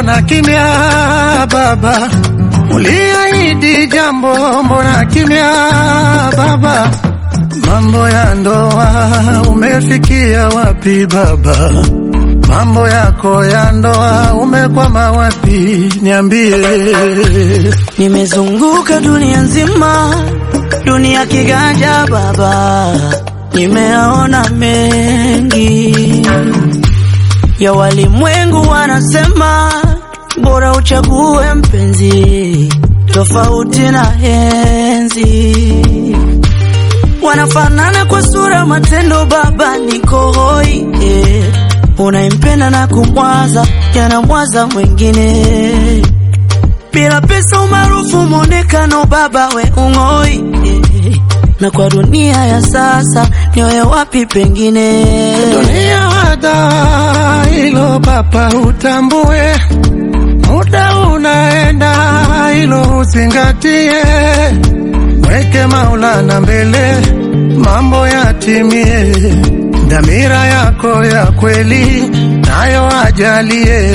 mbona kimya baba? Uliahidi jambo, mbona kimya baba? Mambo ya ndoa umefikia wapi baba? Mambo yako ya ndoa umekwama wapi? Niambie. Nimezunguka dunia nzima, dunia kiganja baba, nimeona mengi ya walimwengu. Wanasema bora uchague mpenzi tofauti na henzi. Wanafanana kwa sura, matendo, baba niko hoi eh. Unaimpenda na kumwaza, yanamwaza mwingine bila pesa, umaarufu, mwonekano, baba we ung'oi eh. Na kwa dunia ya sasa nioye wapi pengine? Dunia wada hilo papa, utambue muda unaenda, hilo uzingatie, mweke Maulana mbele, mambo yatimie, dhamira yako ya kweli nayo ajalie.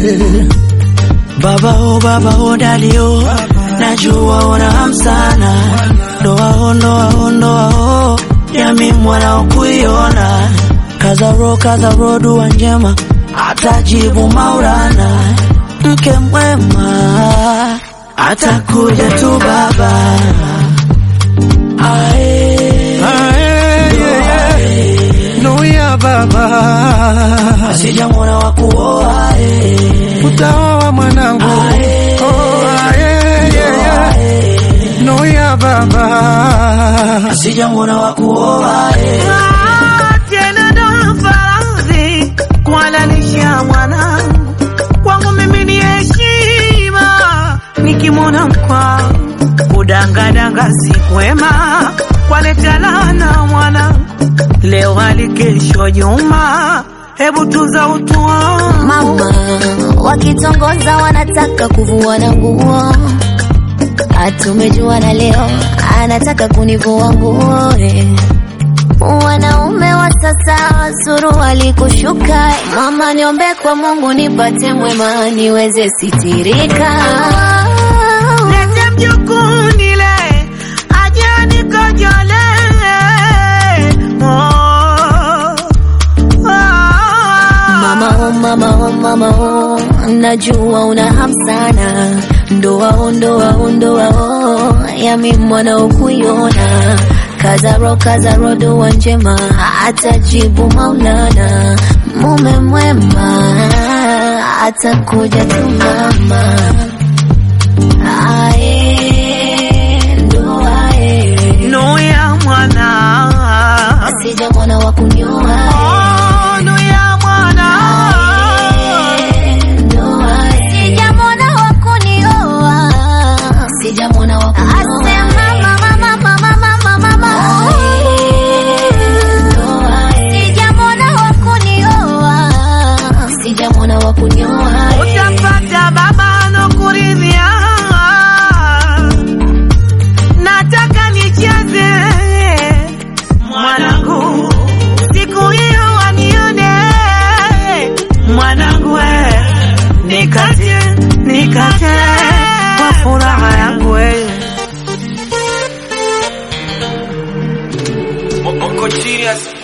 Baba o baba o dadi o, najua una hamu sana, ndoa o ndoa o ndoa o, yami mwana ukuiona, kaza ro kaza ro, dua njema atajibu Maulana, mke mwema atakuja tu baba. Ae, Ae, ye, ye. Nuia baba, sijamwona wa kuoa eh. utaoa mwanangu. Ae. Oh, ae, ye, ye. Nuia baba, sijamwona wa kuoa eh. tena ndo faradhi kuhalalisha mwanangu kwangu mimi ni heshima nikimwona mkwangu kudangadanga si kwema kwaleta laana mwanangu leo hali kesho nyuma hebu tuza utu wangu Mama wakitongoza wanataka kuvuana nguo, atumejuana leo, anataka kunivua nguo eh. Wanaume wa sasa suruali kushuka, mama niombe kwa Mungu nipate mwema niweze sitirika. Lete mjukuu nile aje nikojole Oh, oh. Mama oh, mama oh, mama oh, najua una hamu sana, ndoa oh, ndoa oh, ndoa oh, yami mwana ukuiona, kazaro kazaro, dua njema atajibu Maulana, mume mwema atakuja tu mama. Ae, ndoa eh, Nuya mwana sija mwana wa kunyoa Oh, nuya mwana Sijamwona wa kunioa, sijamwona wa kunioa. Asema mama, mama, mama, mama, mama. Sijamwona wa kunioa, sijamwona wa kunioa. utapata baba nokuridhia nataka nicheze mwanangu siku hiyo wanione mwanangu we nikate nikate kwa furaha yangu we Uncle Genius.